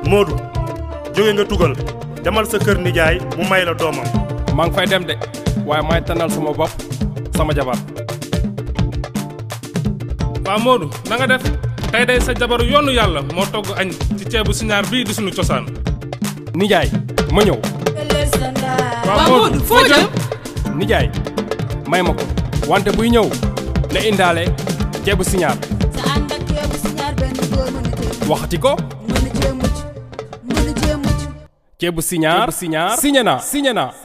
Modou jóge nga tugal demal sa kër nijaay mu may la doomam maa ngi fay dem de waaye may tànnal sama bopp sama jabar waa Modou na nga def tey day sa jabaru yoonu yàlla moo togg añ ci ceebu siñaar bii di suñu cosaan nijaay ma ñëw waa Modou foo jëm nijaay may ma ko wante buy ñëw na indaale ceebu siñaar sa ànd ak ceebu siñaar benn góor mënu cee waxati ko mënu cee mucc mënu cee mucc ceebu siñaar siñaar siñe na siñe na